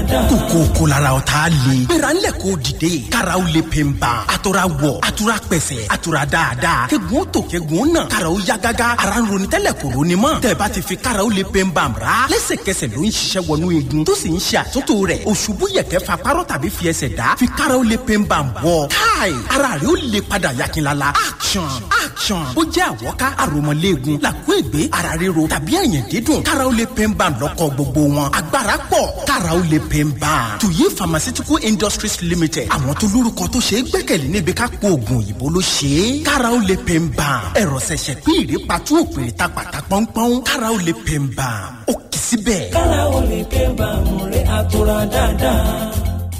dáadáa. kòkó kò lára ọ̀tá le. gbéra ńlẹ̀ kó dìde. karaw le pe n ban. atura wọ̀ atura pẹ̀sẹ̀ atura dáadáa. kegun tó kegun náà. karaw ya gágá. ara ń ronú tẹ́lẹ̀ kò ronú mọ́. tẹ̀bá ti fi karaw le pe n ban ra. lẹ́sẹ̀kẹsẹ̀ ló ń ṣiṣẹ́ wọnú igun. tó sì ń ṣe àtúntò rẹ̀. òṣùbù yẹ̀kẹ́ fa párọ̀ tàbí fi ẹsẹ̀ dá. fi karaw le pe n ban bọ̀. káì ara rẹ̀ ó le padà yakinlala. action action. ó jẹ́ àwọ̀ká àròmọ̀léegun. làkú ègbé ara ríro tàbí ẹ̀yìn dídùn. karaw le pe n ban lọ́kọ̀ gbogbo wọn. agbára pọ̀ karaw le pe n ban. tuyi pharmaceutical industries limited. àwọn tó lórúkọ tó ṣe é gbẹ́kẹ̀lé níbi ká po oògùn òyìnbó ló ṣe é. karaw le pe n ban. ẹ̀rọ ṣẹ̀ṣẹ̀ pín ìrèpàtú òpèrè ta pàtà pọ́npọ́n. karaw le pe n ban. ó kì í síbẹ̀. kára o lè pé bàmù rẹ̀ àtúrà dáadáa.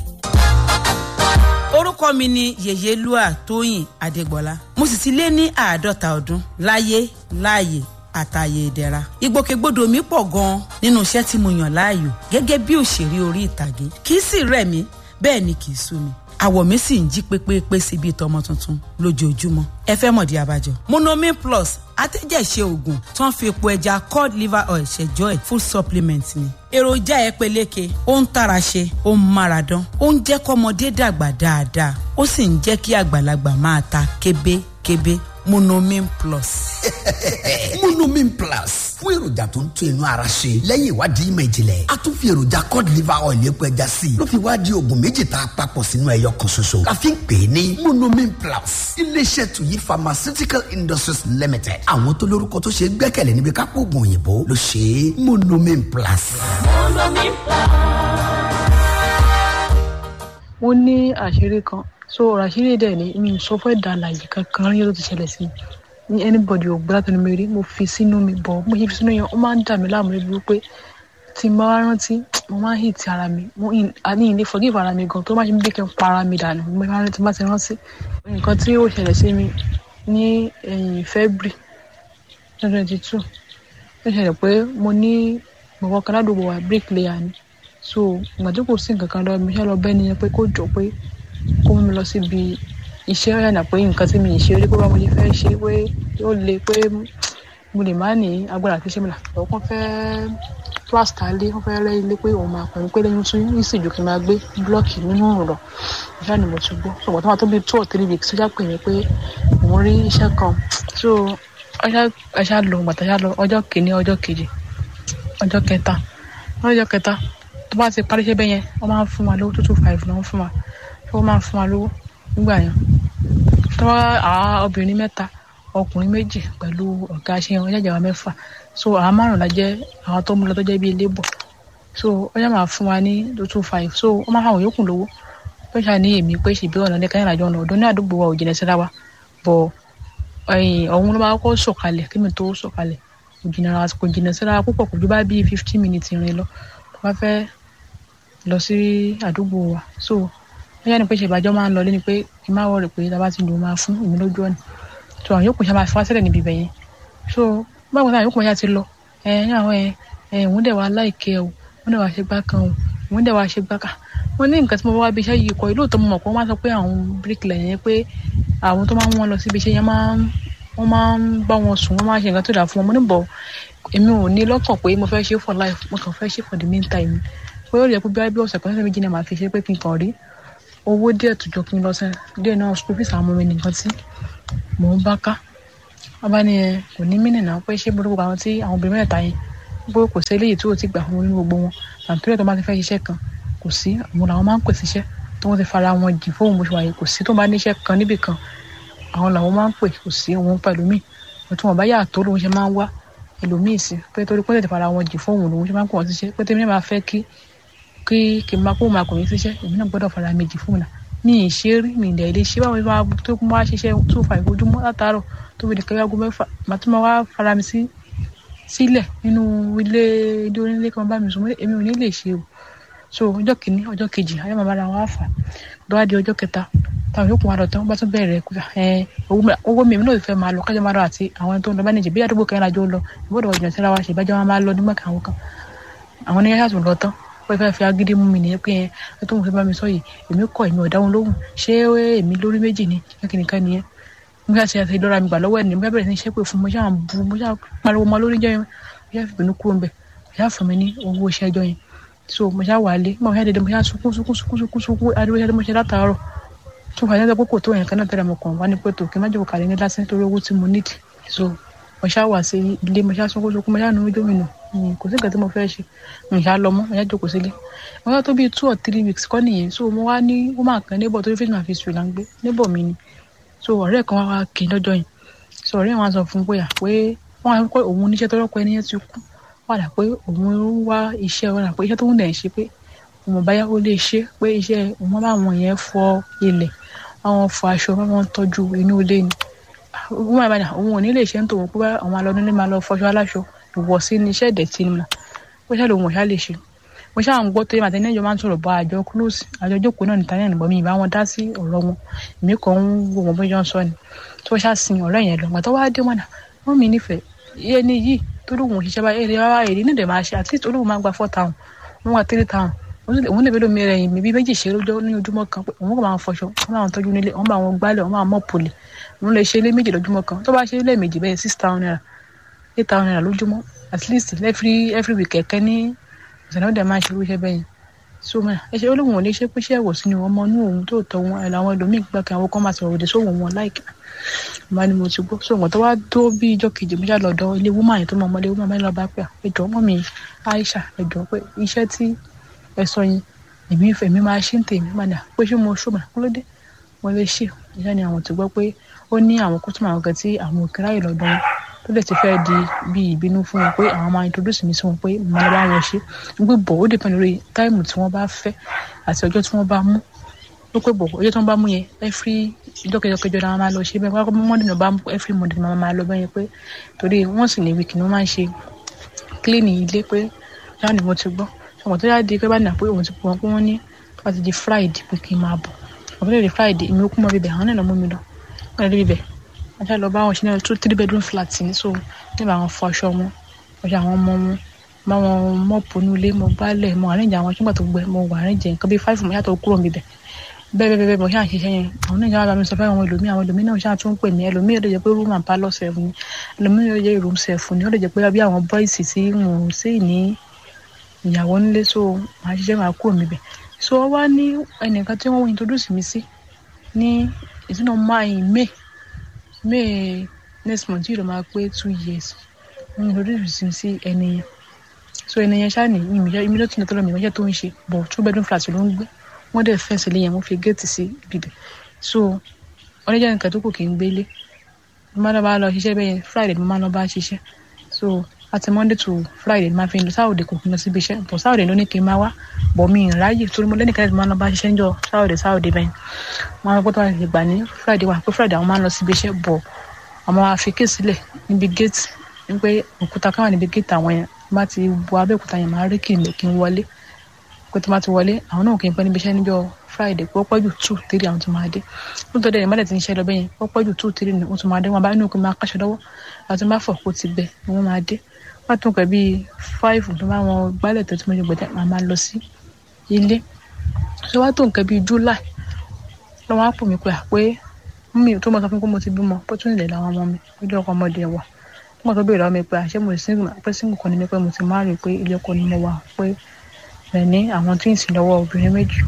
orúkọ mi ni yèyélúà tóyìn adégbọlá mo sì ti lé ní àádọ́ta ọdún láyé láàyè àtàyè ìdẹ̀ra ìgbòkègbodò mi pọ̀ gan-an nínú iṣẹ́ tí mo yàn láàyò gẹ́gẹ́ bí òṣèré orí ìtàgé kì í sì rẹ̀ mí bẹ́ẹ̀ ni kì í sú mi àwọ̀ mi sì ń jí pépépé sí bíi tọmọ tuntun lójoojúmọ́ ẹ fẹ́ mọ̀dí abájọ. monomin plus atẹ́jẹ̀ṣe oògùn tó ń fi epo ẹja cod liver oil ṣẹjọ́ ẹ̀ food supplement ni. èròjà ẹ peléke ó ń tara ṣe ó ń mára dán ó ń jẹ́ kọ́mọdé dàgbà dáadáa ó sì ń jẹ́ kí àgbàlagbà máa ta kébékébé monomin plus. monomin plus fún èròjà tó ń tún inú ara ṣe lẹ́yìn ìwádìí ìmọ̀ ìjìnlẹ̀ a tún fi èròjà cod liver oil epo ẹja sí i ló fi wá di oògùn méjì tá a papọ̀ sínú ẹyọ kan ṣoṣo la fi ń pè é ní monomin plus iléeṣẹ́ tuyi pharmaceutical industries limited àwọn tó lórúkọ tó ṣe é gbẹ́kẹ̀lé níbi kápò oògùn òyìnbó ló ṣe é monomin plus. mo ní àṣírí kan so ọ̀rọ̀ àṣírí dẹ̀ ni mi ò sọ fún ẹ̀dá àlàyé kankan rí ló ti ṣẹlẹ̀ sí mi ní anybody ò gbọ́dọ̀ tó ní mi rí mo fi sínú mi bọ̀ mo ṣe fi sínú yẹn ó máa ń dà mí láàmú lébi wípé tí n bá wá rántí mo máa ń hit ara mi mo ní ilé forgive ara mi gan tó má ṣe bí kí n pa ara mi dànù mo máa ń rántí bá ti rántí nǹkan tí ó ṣẹlẹ̀ sí mi ní ẹ̀yìn February twenty twenty two ó ṣẹlẹ̀ pé mo ní bọ̀bọ̀ kan ládùúgbò wa bricklayer ni so ìgbà tí kò sí nǹkan kan lọ mi ṣe lọ bẹ́ẹ̀ nìyẹn pé kó jọ pé kó mú mi lọ síbi iṣẹ́ ọ̀yànà pé nǹkan tí mi ì ṣe rí pé báwo ṣe fẹ́ ṣe pé ó le pé mo lè má ní agbára àti ṣe mi là ọkàn fẹ́ plásítà lé wọ́n fẹ́ rẹ́ ilé pé òun máa pẹ̀lú pé lẹ́yìn tún ní ìsìnjú kí n máa gbé blọ́ọ̀kì nínú ọ̀rọ̀ ìṣá ni mo ti gbọ́ ṣùgbọ́n tó máa tó bí two or three weeks tó já pè mí pé òun rí iṣẹ́ kan so ẹṣá lọ gbàtà ṣá lọ ọjọ́ kìíní ọjọ́ kejì ọjọ́ kẹta ọjọ́ kẹta tó bá ti parí iṣẹ́ bẹ́ẹ̀ yẹn wọ́n máa ń fún wa lówó two two five lọ́wọ́ fún wa wọ́n máa ń fún wa lówó nígbà yẹn tó bá àwa obìnrin mẹ́ta ọkùnrin méjì pẹ̀lú ọ̀gá ṣe wọn jẹ́jẹ́ wa mẹ́fà so àwa márùn la jẹ́ àwọn tó mú lọ tó jẹ́ bíi labour so wọ́n yà máa fún wa ní two two five so wọ́n máa fáwọn yòókù lówó pé ṣáà ní èmi pé ṣèbí ọ̀nà ní káyọ̀ àjọ ọ̀nà ọ̀dọ́ ní àdúgbò wa ò jìnà síra wa bọ̀ ọ̀hún ló máa kọ́ sọ̀kalẹ̀ kí mi tó sọ̀kalẹ̀ kò jìnà kò jìnà síra púpọ̀ kò ju bá bíi fifteen minutes rìn lọ tó bá fẹ́ lọ sí àdúgbò wa so wọ́n yà ní pé ṣèbàjọ́ máa ń lọ lé ni pé kí n má wọ̀rẹ̀ pé tá a bá ti lò máa fún èmi lójú ọ̀nà so àwọn yòókù ṣe máa fi wá sílẹ̀ níbi ibẹ̀ yẹn so báwo ni àwọn yòókù ṣe ti lọ ẹ ẹ àwọn ẹ ẹ òun dẹ̀ wá láìkẹ́ o òun dẹ̀ wá ṣe gbá kan o òun dẹ̀ wá ṣe gbá kan wọ́n ní nǹkan tí mo wá bí iṣẹ́ yìí kọ́ ìlú òótọ́ mo mọ̀ pé wọ́n máa sọ pé àwọn bíríkìlẹ̀ yẹn pé àwọn tó máa ń wọ́n lọ síbi iṣẹ́ yẹn máa ń wọ́n máa ń bá wọn sùn wọ́n máa ń ṣe nǹkan tó dà fún wọn mo ní bọ̀ èmi ò ní lọ́kàn pé mo fẹ́ ṣe for life mo kàn fẹ́ ṣe for the meantime pé ó yẹ kó bí ọ̀sẹ̀ kan sẹ́sẹ̀ méjì náà máa fi ṣe pé kí n kàn rí owó díẹ̀ tó jọ kí n lọ sẹ́ díẹ̀ náà school fees àwọn ọmọ mi nìkan tí mò ń bá ká wọ́n bá ní ẹ kò ní mínì náà pé ṣé gbogbo àwọn tí àwọn obìnrin mẹ́ta yẹn pé kò sí eléyìí tí ò ti gbà fún ní gbogbo wọn àtúntò tó bá ti fẹ́ ṣiṣẹ́ kan kò sí àwọn làwọn máa ń pèsè iṣẹ́ tó wọ́n ti fara wọn jì fóun bó ṣe wáyé kò sí tó bá níṣẹ́ kan níbì kan àwọn làwọn máa ń pè kò sí òun pẹ̀lú míì tí wọ́n bá yà tó lóun ṣe máa ń wá ẹlòmíì sí pé torí pé tètè fara wọn jì fóun lòun ṣe máa ń pè wọ́n síṣẹ́ pé tèmi náà máa fẹ́ kí kí kí n máa kó máa kò ní síṣẹ́ èmi náà gbọ́dọ̀ fara mi jì fóun náà mi ì ṣe rí mi ì dẹ̀ lè ṣe báwo ni wọ́n tó kún wá ṣiṣẹ́ two five ojúmọ́ látàárọ̀ tó fi dìkẹ́ yàgò mẹ́fà màá tún máa wá fara mi sí sílẹ̀ nínú ilé ilé onílé kan bá mi sùn èmi ò ní lè ṣe o so ọjọ́ kìíní ọjọ́ kejì ayé màmá ra wọn àfà lọ́wọ́ di ọjọ́ kẹta táwọn yòókù wa lọ tán bá tún bẹ̀rẹ̀ ẹ owó mi èmi náà fẹ́ máa lọ kájọ máa lọ àti àwọn tó ń lọ bá níjẹ̀ bí àdúgbò kẹrin àjọ lọ ìbọ̀dọ̀ ọ̀jọ̀ síra wa ṣe ìbájọ́ wa máa lọ nígbà kan àwọn kan àwọn oníyàrá tó lọ tán wọ́n fẹ́ fi agídí mú mi nìyẹn pé ẹ tó ń fi bá mi sọ yìí èmi kọ èmi ò dá wọn lóhùn ṣé èmi lórí méjì ni kíkìnìkan nìyẹn mo ṣáà ṣe àti ìlọra mi gbà lọ́wọ́ ẹ̀ ní mo bẹ̀rẹ̀ sí ní ṣépè fún mo ṣáà bu mo ṣáà pariwo mọ́ lórí jẹ́ yẹn mo ṣáà fi bínú kúrò ń bẹ̀ mo ṣáà fún mi ní owó iṣẹ́ ẹjọ́ yẹn so mo ṣá wà lé mo ṣá dédé mo ṣá sunkún sunkún sunkún sunkún sunkún adúgbò ṣá dé mo ṣe látàárọ̀ tó fà yẹn pé kò tó yẹn kan náà tẹ́lẹ̀ mo kàn wá ní pé tó kí n má jòkó kàlẹ́ ní lásán torí owó tí mo nídìí so mo ṣá wà sí ilé mo ṣá sunkún sunkún mo ṣá nu ojú mi nù Mm, kò sí nǹkan tí mo fẹ́ ṣe mo ṣá lọ mọ́ mo ṣá jókòó sílé mo yá tó bíi two or three weeks kọ́ nìyẹn so mo wá ní ó máa kan níbọ̀ torí fíìmù àfi sùn là ń gbé níbọ̀ mi ni so ọ̀rẹ́ kan wá wá kí n lọ́jọ́ yẹn so ọ̀rẹ́ wọn á sọ fún un pé à pé wọ́n á pé òun oníṣẹ́ tó rọ́pò ẹni yẹn ti kú wọ́n á dà pé òun ń wá iṣẹ́ wọn à pé iṣẹ́ tó ń dẹ̀ ń ṣe pé òun báyà ó lè ṣe pé iṣẹ́ òun bá wọn yẹn fọ ilẹ̀ àwọn fọ aṣọ wọn tọ́jú inú ilé ni wọ́n máa bá òun ò ní lè ṣe ń tòun pé àwọn alọ́ nílé máa lọ fọṣọ aláṣọ ìwọ̀sí ni iṣẹ́ ìdẹ̀tí ni mà ó ṣáà lòun ò ṣáà lè ṣe mo ṣáà ń gbọ́ tó yẹ màtí ẹni ẹjọ́ máa ń sọ̀rọ̀ bá àjọ close àjọ jókòó náà níta yẹn mi ìbá wọn dá sí ọ̀rọ̀ wọn èmi kàn ń wo wọn bóyá ń sọ ni tó ṣáà sin ọ̀rẹ́ yẹn lọ gbà tó wá dé wọn náà wọn mi nífẹ̀ẹ́ ẹni yìí tó lóun ò ṣiṣẹ́ báyìí èrè wá èrè nídìí máa ṣe at least olóhùn máa gba four town wọn wá three town òun lè bẹ́ẹ̀ lómi rẹ̀ yìí mi bí méjì ṣe lójọ́ ní ojúmọ́ kan pé òun kò máa fọṣọ wọn máa tọ́jú nílé wọn máa gbálẹ̀ wọn máa mọ̀ pòlì òun lè ṣe ilé méjì lójúmọ́ kan tó bá ṣe ilé méjì bẹ́ẹ̀ six town naira eight town naira lójúmọ́ at least every every week ẹ̀kẹ́ ní ọ̀sẹ̀ náà dẹ̀ máa ṣe irúṣẹ́ bẹ́yìn so mọ̀ ẹ ṣe olóhùn ò lè ṣe pé ṣé ẹ̀wọ̀ sínú ọmọ inú òun tó tọ́ wọn ẹ̀ làwọn ẹlòmíì gbà kí àwọn kan máa sọ̀rọ̀ òde sóhùn wọn láìka ìmọ̀ ni mo ti gbọ́ so wọn tó wá tó bí ijọ́ kejì mo ṣá lọ́dọ̀ ilé wúmà yẹn tó mọ ọmọdé wúmà mẹ́rin lọ́ba pé ẹjọ́ mọ́ mi Aisha ẹjọ́ pé iṣẹ́ tí ẹ sọ yẹn èmi ìfẹ́ mi máa ṣe ń tèmi padà pé ṣé mo ṣùgbọ́n kó ló dé mo lè ṣe ìṣe ni àwọn ti gbọ́ pé ó ní àwọn kótó àwọn kan tí àwọn òkè ráyè lọ́dọ̀ wọn tó lè ti fẹ́ di bí ìbínú fún wọn pé àwọn máa introduce mi sí wọn pé mo máa bá wọn ṣe gbé bọ̀ ó depend lórí táìmù tí wọ́n bá fẹ́ àti ọjọ́ tí wọ́n bá mú ó pé bọ̀ ọjọ́ tí wọ́n bá mú yẹn every ìjọ kẹjọ kẹjọ ni wọ́n máa lọ ṣe bẹ́ẹ̀ wọ́n kọ́ monday náà bá mú every monday ni wọ́n máa lọ bẹ́ẹ̀ yẹn pé torí wọ́n sì ní week ni wọ́n máa ń ṣe clean ilé pé yáà ni mo ti gbọ́ ọmọ tó yá di pé bá nà pé òun ti pọ̀ pé wọ́n ní wọ́n ti di friday pé kí n máa bọ̀ ọ̀pọ̀ lè di friday èmi ó kú mọ́ bíbẹ̀ àwọn náà lọ mú mi lọ wọ́n lè rí bíbẹ̀ wọ́n ṣe lọ bá wọn ṣe ní two three bedroom flat ní so nígbà àwọn fọ aṣọ wọn wọ́n ṣe àwọn ọmọ wọn bá wọn mọ́ọ̀pù ní ilé mo gbálẹ̀ mo àrẹ́jẹ àwọn ṣùgbọ́n tó gbẹ mo wà àrẹ́jẹ nǹkan bíi five mo yàtọ̀ kúrò níbẹ̀ bẹ́ẹ̀ bẹ́ẹ̀ bẹ́ẹ̀ mo ṣáà ṣiṣẹ́ yẹn àwọn náà ṣáà bá mi sọ fẹ́ àwọn ẹlòmíì àwọn ẹlòmíì náà ṣáà tún pè mí ẹlòmíì ó lè jẹ́ pé room and parlour self ni ẹlòmíì ó lè jẹ́ room self ni ó lè jẹ́ pé bí àwọn boys tí wọn ò sí ní ìyàwó nílé so màá ṣiṣẹ́ màá kúrò níbẹ̀ so wọ́n wá ní ẹnìkan tí wọ́n introduce mi sí ní ìtúná máì may may next month yìí ló máa pé two years wọ́n introduce mi sí ẹni yẹn so ẹni yẹn ṣáà ní ìmí ló tún lọ́tọ́ mi ìmọ̀jẹ́ tó ń ṣe bọ̀ two bedroom flat ló ń gbé wọ́n dẹ̀ fẹ́ǹsì lé yẹn wọ́n fi géètì sí ibibẹ̀ so wọ́n lè jẹ́ nǹkan tó kù kì í gbélé mo máa lọ bá lọ ṣiṣẹ́ bẹ́ẹ̀ yẹn friday mo máa lọ bá ṣiṣẹ́ so àti monday to friday máa fi lọ sáwọ́dẹ̀ kò kí n lọ síbi iṣẹ́ bọ̀ sáwọ́dẹ̀ ló ní kí n máa wá bọ̀ mi ì ráyè torí mo lẹ́nìkan láti máa lọ bá ṣiṣẹ́ níjọ́ sáwọ́dẹ̀ sáwọ́dẹ̀ bẹ́ẹ̀ wọ́n á gbọ́dọ̀ lè gbà ní friday wà pé friday àwọn máa ń lọ síbi iṣẹ́ bọ̀ àwọn afikẹ́ sílẹ̀ níbi gate ní pé òkúta káwọn níbi gate àwọn yẹn bá ti bu abẹ́òkúta yẹn máa rí kí n lè kí n wọlé pé tó bá ti wọlé àwọn náà kì í pẹ́ níbi iṣẹ́ níjọ́ friday pé ó pẹ́ jù two three àwọn tó máa dé nítorí ẹ̀yìn mọ́lẹ̀ tí ń ṣe lọ bẹ́yẹn ó pẹ́ jù two three ni wọ́n tó máa dé wọn bá inú òkú máa káṣọ lọ́wọ́ àti máa fọ̀ kó ti gbẹ ni wọ́n máa dé wọ́n tún kẹ́ bíi five tó bá wọn gbálẹ̀ tó tí mo ṣe gbẹ̀dẹ̀ máa máa lọ sí ilé ṣé wọ́n tó nǹkan bíi july lọ́wọ́ á pò mí pé àpé mi tó mọ̀ sọ fún pé mo ti bímọ pé tún ilẹ̀ làwọn ọmọ mi ojú ọkọ ọmọdé wà wọ́n tó béèrè lọ́wọ́ mi pé àṣé mo single pé single kan ní mi pé mo ti marry pé ilé ọkọ ni mo wà pé rẹ̀ ní àwọn twins lọ́wọ́ obìnrin méjì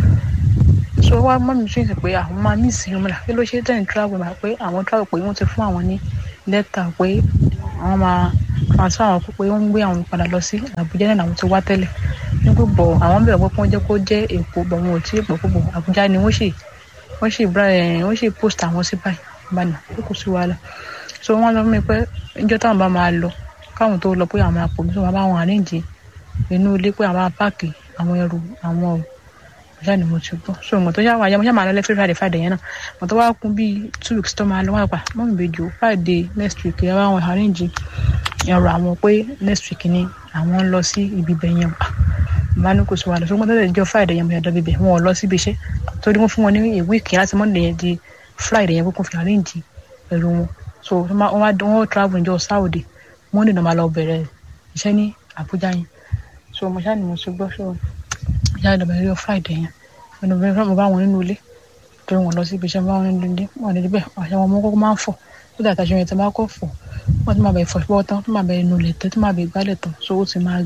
so wá mọ́ mi twins pé àwọn máa mí sí ọmọdé kí ló ṣe tẹ̀yìn travel mà pé àwọn travel pé wọ́n ti fún àwọn ní lẹ́tà pé àwọn máa transfer àwọn pé wọ́n ń gbé àwọn padà lọ sí Àbújá náà làwọn ti wá tẹ́lẹ̀ ní gbogbo àwọn bẹ̀rẹ̀ pé wọ́n jẹ́ kó jẹ́ Èkó bọ̀ wọn ò tí ì pọ̀ púpọ̀ Àbújá ni wọ́n ṣì wọ́n ṣì wọ́n ṣì post àwọn sí báyìí báyìí pé kò sí wàhálà so wọ́n lọ fún mi pé ìjọ táwọn bá máa lọ káwọn tó lọ pé àwọn máa pò mí tó máa bá wọn àríǹjì inú ilé pé àwọn apáàkì àwọn ẹrù àwọn ò ọjà ni mo ti gbọ́ so ìmọ̀ tó yá wáyé mo ṣe máa lọ lẹ́fẹ̀ẹ́ friday friday yẹn náà mo tó wá kún bíi two weeks tó máa lọ wá pa mọ́ mi bèjò friday next week yẹn wá wọn àríǹjì ẹrù àwọn pé next week ni àwọn ń lọ sí ibi ibẹ̀ yẹn pa bá ní kò sí wàhálà ṣùgbọ́n tó tẹ̀lé jọ friday yẹn mo yàtọ̀ bíbẹ̀ wọn ò lọ síbi iṣẹ́ torí wọ́n fún wọn ní a week láti monday yẹn di friday yẹn kókó fi àríǹjì ẹrù wọn so wọ́n travel níjọ́ saudi monday náà máa lọ bẹ̀rẹ̀ iṣẹ́ ní Àbújá yẹn so mo ṣáà ní mo ṣe gbọ́ so ìyá ìdọ̀bẹ̀ rí ọ friday yẹn ẹnu bẹ́ẹ̀ fẹ́ mo bá wọn nínú ilé torí wọn lọ sí ibi iṣẹ́ bá wọn nínú ilé wọn níbi bẹ́ẹ̀ àṣẹ wọn mọ́ kọ́kọ́ máa ń fọ̀ tó dàtà ṣe yẹn tí wọ́n bá kọ́ fọ̀ wọ́n ti máa bẹ̀ fọ̀ ṣùgbọ́n tán tó máa bẹ̀ inú ilẹ̀ tẹ́ tó máa bẹ̀ gbálẹ̀ tán so ó ti máa gbẹ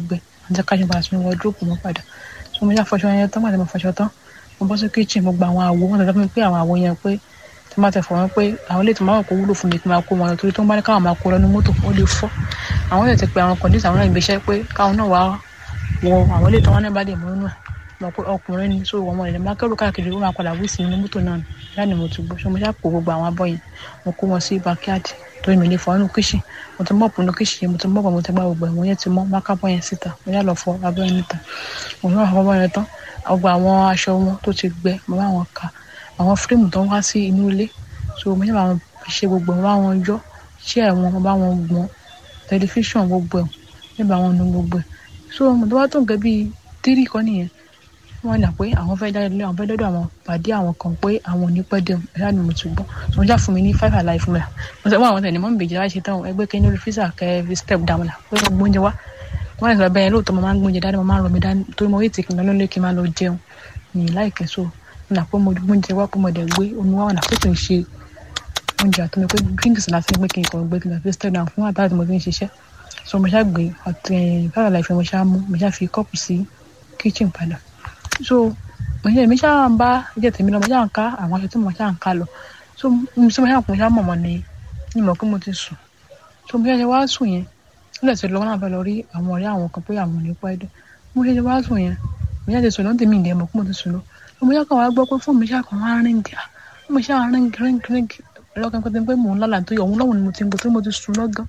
àti káṣí padà sínú wọ́dúrópù mọ́ padà so mo yá fọṣọ yẹn tán pàtó mo fọṣọ tán mo bọ́ sí kíchìn mo gba àwọn àwo wọn tẹ̀lé fún mi pé àwọn àwo yẹn pé tí má tẹ̀ fọ̀ wọ́n pé àwọn ilé tí máa kó wúlò fún mi kí n máa kó wọn lọ torí tó ń bá ní káwọn máa kó lọ ní mọ́tò ó lè fọ́ àwọn ilé ti pe àwọn kọ̀ǹdíṣà àwọn náà ìgbésẹ̀ pé káwọn náà wá wọ àwọn ilé tí wọ́n náà bá dé mọ́ nínú ẹ̀ mọ̀ pé ọkùnrin ni so wọn ilẹ̀ máa kẹ́rù káàkiri ó máa padà wí sí inú mọ́tò náà láti mo ti gbọ́ so mo ṣàpò gbogbo àwọn abọ́ yẹn mo kó wọn sí backyard torí mi lè fọ inú kíṣìn mo ti mọ̀pù inú kíṣìn mo ti mọ̀pù mo ti gbá gbogbo ẹ̀wọ̀n yẹn ti mọ́ má kábọ̀ yẹn síta mo yà lọ fọ abọ́ yẹn níta mo yà fọ abọ́ yẹn tán gbogbo àwọn aṣọ wọn tó ti gbẹ mo bá wọn ka àwọn fírímù tó ń wá sí inú ilé so mo yà bá wọn ṣe gbogbo mo bá wọn yọ ṣé ẹ̀wọ̀n mo bá wọn gbọ́n tẹlifíṣàn gbogbo ẹ̀ nígbà wọn nu gbogbo ẹ̀ so mo tó bá tó nǹkan bíi tírì kan nìyẹn wọn nà pé àwọn fẹẹ jáde lé àwọn fẹẹ dọdọ àwọn pàdé àwọn kan pé àwọn ò ní pẹ́ dẹun ẹ̀yà ni mo ti gbọ́ so wọ́n já fún mi ní five alive fún mi mo sọ fún àwọn tẹ̀lé mọ́ mi bèjì láti ṣe tán ẹgbẹ́ kẹ́ni orí físà kẹ́ fi step down la pé mo gbóúnjẹ wá wọ́n lè sọ bẹ́ẹ̀ lóòótọ́ mo máa ń gbóúnjẹ dání mo máa ń rọ mi dání torí mo rí ìtìkì lọ lórí kí n máa lọ jẹun ní láìkẹ́ so mo nà pé mo gbóúnjẹ wá pé mo dẹ̀ gbé omi wá wọn nà pé kì í ṣe oúnjẹ àti mi pé drinks láti ní pé kí n kàn gbé kí n fi step down fún àtàlà tí mo fi ń ṣiṣẹ́ so mo ṣá gbé àti five alive mo ṣá mú mo ṣá fi kọ́ọ̀pù sí kitchen padà so òye mi ṣáà ń bá jẹ tèmi lọ mo ṣáà ń ká àwọn aṣọ tí mo ṣáà ń ká lọ so mo ṣe mo ṣáà kún ṣáà mọ̀ mọ́ ni ní mọ̀ pé mo ti sùn so mo ṣe ṣe wá sùn yẹn nílẹ̀ tí lọ́wọ́ náà fẹ́ lọ rí àwọn ọ̀rẹ́ àwọn kan pé àwọn ò ní pẹ́ dé mo ṣe ṣe wá sùn yẹn mo ṣáà ti sùn lọ́n tèmi ìdẹ́ mọ̀ pé mo ti sùn lọ mo ṣáà kàn wá gbọ́ pé fóònù mi ṣáà kàn wá ríngì mo ṣáà ríngì ríngì ríngì lọ́kàn pé pé mò ń lálàá tó yọ òun lọ́wọ́ ni mo ti ń gbọ́ tó mo ti sùn lọ́gán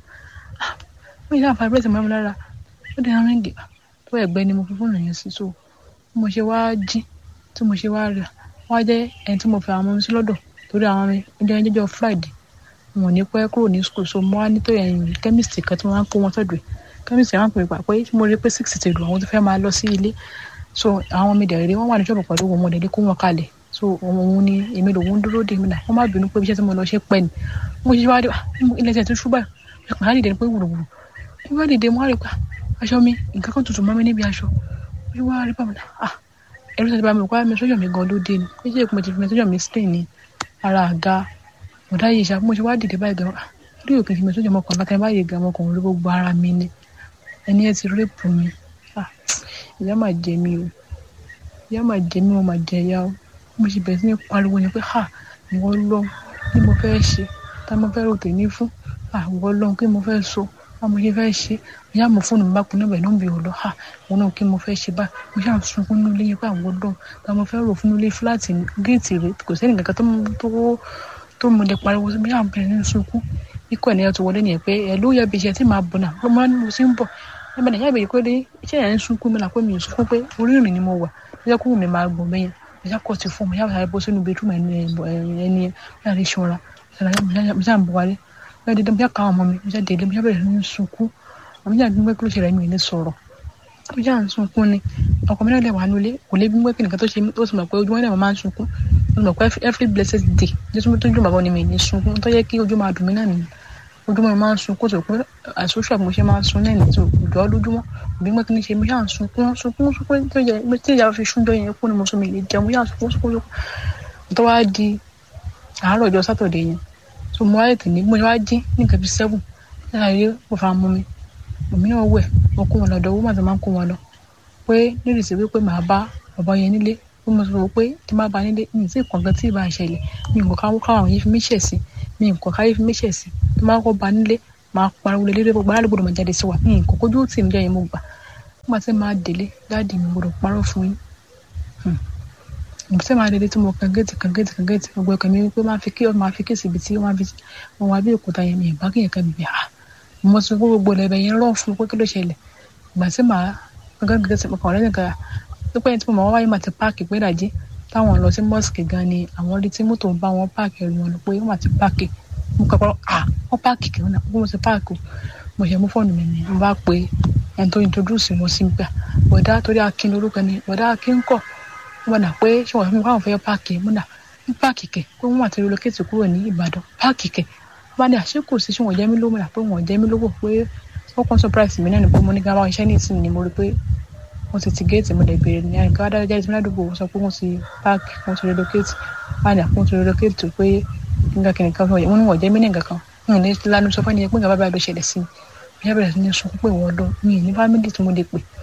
mo ṣáà vibrate mọ́ mi lára ó dẹ̀ ríngì tó ẹ̀gbẹ́ ni mo fi fóònù yẹn sí so mo ṣe wá jí tí mo ṣe wá rí wá jẹ́ ẹni tí mo fi àwọn ọmọ sí lọ́dọ̀ torí àwọn mi ọjọ́ ẹni jẹ́jọ́ friday wọn ò ní pẹ́ kúrò ní school so mo wá ní tó ẹ̀yìn chemist kan tí wọ́n máa ń kó wọn sọ́dọ̀ ẹ̀ chemist yẹn máa ń pè pà pé tí mo rí pé six ti lù àwọn tó fẹ́ máa lọ sí ilé so àwọn mi dẹ̀ rí wọ́n wà ní ṣọ́ọ̀bù pẹ̀lú wọn mo dẹ̀ lé kó wọn kalẹ̀ so òun ni èmi lòun dúró dé mi náà wọ́n má bínú pé iṣẹ́ tí mo lọ ṣe pẹ́ ni mo ṣe wá dé ilé ẹsẹ̀ tó ṣúbà ìpàdé àdìdẹ ni pé wùrùwùrù ìwé àdìdẹ mo wá rí pa aṣọ mi nǹkan kan tuntun mọ́ mi níbi aṣọ mo wá rí pa mi náà ah ẹrú sọ ti bá mi kọ́ mi sọ́jọ́ mi gan ló dé ni pé ṣé mo ti fi mi sọ́jọ́ mi stain ní ara àga ọ̀dà yìí ṣá mo ṣe wá dìde báyìí gan rí òkè fi mi sọ́jọ́ ọmọkùnrin bákan báyìí gan ọmọkùnrin ló gbogbo ara mi ni ẹni ẹ ti rẹ́pù mi ìyá máa jẹ mi o ìyá máa jẹ mi o máa jẹ ìyá o mo ṣe bẹ̀rẹ̀ sí ní pariwo ni pé ha ìwọ lọ kí mo fẹ́ ṣe tá mo fẹ́ rò tèmi fún ìwọ lọ kí mo fẹ́ so báwo ṣe fẹ́ ṣe ìyá mo fóònù mi bá kun níbẹ̀ ló ń bèrè lọ ha òun náà kí mo fẹ́ ṣe báyìí mo ṣáà ń sunkún nílé yẹn pé àwọn ọdún tá mo fẹ́ rò fún nílé fúláàtì géètì rẹ kò sẹ́ni kankan tó tó mo lè pariwo sí mi ṣáà bẹ̀rẹ̀ ní sunkún ikọ̀ ènìyàn tó wọlé nìyẹn pé ẹ ló yẹ bí iṣẹ́ tí màá bọ̀ náà ló máa ń mo sì ń bọ̀ ẹ bẹ̀rẹ̀ yá ìbéèrè pé dé iṣẹ́ yẹn ń sunkún mi là pé mi ò sunkún pé orí ìrìn ni mo wà ó yẹ kó mi máa gbọ̀n bẹ́yẹn mo ṣáà kọ́ ti fún mi yáà bó sínú bedroom ẹni ẹni yáà ṣọ́ra mo ṣáà ń bọ̀ wálé mo ṣáà dédé mo ṣáà ká ọmọ mi mo ṣáà délé mo ṣáà bẹ̀rẹ̀ ní sunkún àmì jáde gbígbé kí ló ṣe rẹ̀ mi ní sọ̀rọ̀ ó jà ń sunkún ni ọkọ mi náà lè wà nílé kò lè gbígbé kí nìkan tó ṣe ó sì mọ̀ pé ojúmọ́ náà máa ń sunkún ó sì mọ̀ pé every blessed day jésù tó jù bàbá ni mi ní sunkún tó yẹ kí ojú máa dùn mí náà nìyẹn ojúmọ́ mi máa ń sunkún tó pé àìsóṣù àbí mo ṣe máa ń sun náà nìyẹn tó jọ lójúmọ́ gbígbé kí ni ṣe mi yà ń sunkún sunkún sunkún tó yẹ tí ìyá fi ṣúndọ́ yẹn kú ni mo sún mi lè jẹun yà ń sunkún sunkún sunkún tó wá di àárọ̀ ọjọ́ sátọ̀dẹ̀ yẹn tó mo wáyé tì ní mo wá jí ní nǹkan bíi seven láàárín mo fà mú mi èmi náà wẹ̀ mo kó wọn lọ́dọ̀ owó màtí máa ń kó wọn lọ pé nírìsí wípé màá bá bàbá yẹn nílé bí mo sọ pé tí má ba nílé mi sì kàn gan tí ì bá ṣẹlẹ̀ mi nǹkan káwọn káwọn yìí fi mí ṣẹ̀ sí mi nǹkan káyé fi mí ṣẹ̀ sí tí má kọ́ ba nílé máa pariwo lé lé gbogbo aráàlú gbọdọ̀ máa jáde sí wa mi nǹkan kójú tì mí jẹ́ mo gbà nígbà tí máa délé dáàdì mi gbọdọ̀ parọ́ fún yín ìgbésẹ̀ máa délé tí mo kàn géètì kàn géètì kàn géètì gbogbo ẹ̀kọ́ mi wípé máa fi kí máa fi kéèsì ibi tí wọ́n fi wọn wá bí òkúta yẹn mi ìbá kéèyàn kan bìbí à mo sọ pé gbogbo ẹ̀bẹ̀ yẹn rọ̀ fún pé kí ló ṣẹlẹ̀ ìgbà tí màá gángan gẹ́gẹ́ mo kàn lẹ́yìn kan pípẹ́ yẹn tí mo máa wáyé máa ti páàkì pé dàjí táwọn lọ sí mọ́ọ̀sì gan ni àwọn rí tí mọ́tò ń bá wọn páàkì ẹ̀rù wọn pé wọ́n máa ti páàkì mo kọ́ pọ́ à wọ́n páàkì kí wọ́n náà mo ti páàkì mo ṣe mú fóònù mi ni mo bá pe ẹni tó introduce wọn sí gbà bọ̀dá torí akin lórúkọ ni bọ̀dá akin kọ̀ wọ́n dà pé ṣé wọ́n fi káwọn fẹ́ páàkì mo dà ní páàkì kẹ̀ pé wọ́n máa ti relocate kúrò ní Ìbàdàn páàkì kẹ̀ wọ́n bá ní àṣẹ kò sí ṣé wọ́n jẹ́ mí lówó dà pé wọ́n jẹ́ mí lówó pé ó kàn surprise mi náà ni pé mo ní ká báwọn iṣẹ́ ní ìsìn ni mo rí pé wọ́n ti ti géètì mo lè béèrè ní àyíká wá dáadáa jáde ládùúgbò sọ pé wọ́n ti páàkì wọ́n ti relocate wọ́n ní àpò wọ́n ti relocate tó pé nígbà kìnìún kan wọ́n ní wọ́n jẹ́ mí ní nǹkan kan wọ́n ní lánàá sọ fún ẹni pé nǹkan bábà ló ṣẹlẹ̀ sí mi bí abẹ́rẹ́ sí ní sunkún pé wọ́n lọ mi ní fámìlì tí mo lè pè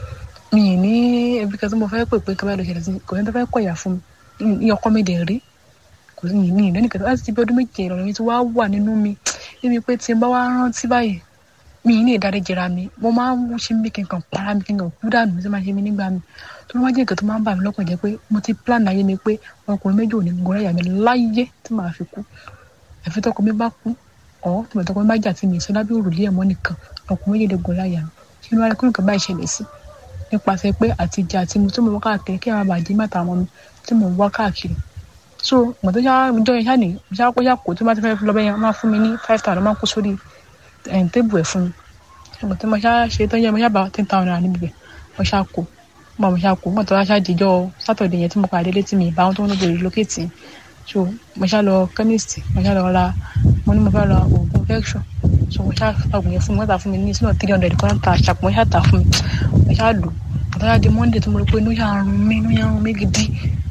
mi ì ní ẹbí kan tí mo fẹ́ pè pé kí wọ́n lọ ṣẹlẹ̀ sí kò ní tó fẹ́ kọ̀ ìyà fún mi ní ọkọ mi dẹ̀ rí kò sí ní ìlú nìkan láti ti bí ọdún méje ìrọ̀lẹ́ mi ti wá wà nínú mi níbi pé tí n bá wá rántí báyìí mi ì ní ìdáríjìra mi mo máa ń ṣe mí kí n kàn para mi kí n kàn kú dànù sí máa ṣe mí nígbà mi tó máa jẹ́ nǹkan tó máa ń bà mí lọ́kàn jẹ́ pé mo ti plan ayé mi pé ọkùnrin méjì ò ní gun ẹ̀yà mi láyé tí màá fi kú àfi tọkọ mi bá kú ọ̀ tí mo tọkọ mi bá jà tí mi ìṣẹ́ lábẹ́ òrùlé ẹ̀mọ́ nìkan ọkùnrin méjì lè gun láyà mi kí ni wàá rí kí nǹkan báyìí ṣẹlẹ̀ sí nípasẹ̀ pé àtijọ́ àti mo tó mo wá káàkiri kí àwọn àbàjẹ́ mẹ́ta àwọn mi tí mo wá káàkiri so mo tó yá ọjọ́ yẹn ṣáà ní mo ṣáà kó yá kó tó bá ti fẹ́ lọ bẹ́ẹ̀ yẹn máa fún mi ní five thousand máa kó sórí tébù ẹ̀ fún mi mo tó mo ṣáà ṣe tó yẹ mo ṣáà bá ten thousand naira níbi bẹ̀ mo ṣáà kó mo mo ṣáà kó mo tó wá ṣáà jíjọ́ sátọ̀dẹ̀ yẹn tí mo pàdé létí mi ìbáwọn tó ń lọ́gbọ̀n relocate yẹn so mo ṣáà lọ chemist mo ṣáà lọ ra mo ní mo fẹ́ ra oògùn infection so mo ṣáà oògùn yẹn fún mi wọ́n tà fún mi ní sínú three hundred kan ta ṣàpọ̀ mo ṣáà tà fún mi mo ṣáà lò àtàlà di monday tó mo rí pé inú yà ń rún mi inú yà ń rún mi gidi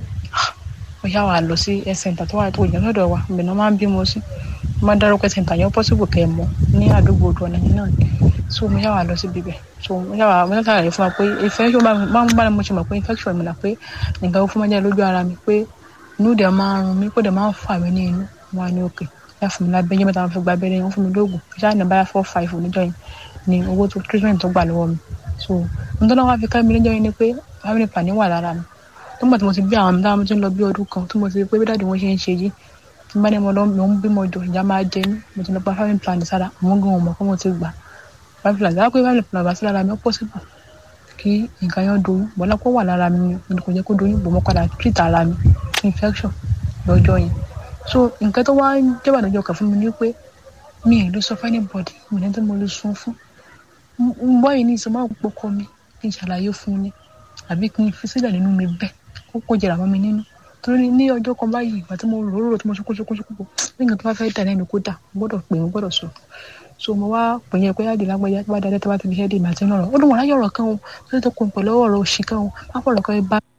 mo ṣáà wà lọ sí ẹ center tó wà tó yàn lọ́dọ̀ wa ìbẹ̀ náà máa ń bímọ sí mo máa ń dárúkọ center yẹn possible kẹ́ ẹ mọ̀ ní àdúgbò odò ọ̀nà yẹn náà ni so mo ṣáà wà lọ sí bíbẹ̀ so mo ṣáà wà mo ṣáà ṣàlàyé fún wa pé infection máa ń bá mo ṣe mọ̀ pé infection mi là pé nǹkan ó fún mi jẹ́ lójú ara mi pé inú dẹ̀ máa ń rún mi pé dẹ̀ máa ń fà mí ní inú wọn ní òkè yá fún mi lábẹ́ yẹn mẹ́ta wọn fi gba abẹ́rẹ́ yẹn wọ́n fún mi lóògùn ṣáà ní báyà four five oníjọ́ yẹn ni owó tó treatment tó gbà lọ́wọ́ mi so nítorí wọn fi ká mi níjọ́ yẹn ni pé family planning wà lára mi nígbà tí mo ti bí àwọn ọmọdé mo ti ń lọ bí ọdún kan tí mo ti rí pé bí dáàdi wọn ṣe ń ṣe yìí tí bá ní mo lọ mo ń bímọ jọ ìjà máa jẹ mí mo ti lọ gba family planning sára àwọn gan ọmọ kó mo ti gbà family planning dáa pé family planning bá sí lára mi ó possible kí nǹkan yẹn doyún bọ́lá kó wà lára mi ni kò jẹ́ kó doyún bò mo padà treat ara mi infection lọ́jọ́ yẹn so nǹkan tó wá jẹ́ bàdàjọ́ kà fún mi ni pé mi ì lè sọ fún anybody mi ní tí mo lè sun fún n bọ́ yìí ní ìsọ máa pọkọ mi kí n ṣàlàyé fún ni àbí kí n fi sílẹ̀ nínú mi bẹ́ẹ̀ kó kó jẹrà mọ́ mi nínú torí ní ọjọ́ kan báyìí ìgbà tí mo rò rò tí mo ṣokó ṣokó ṣokó nígbà tó bá fẹ́ dà lẹ́nu kó dà mo gbọ́dọ̀ pè mo gbọ́dọ̀ sọ so mo wá pè yẹn pé yáàdì lágbájá tó bá dalẹ́ tó bá ti fi ṣẹ́ dé ìmọ̀ àti náà ó dùn wọ́n láyọ̀ ọ̀rọ̀ kan o tó tó kun pẹ̀lú ọ̀rọ̀ òṣì kan o má pọ̀ ọ̀rọ̀ kan bá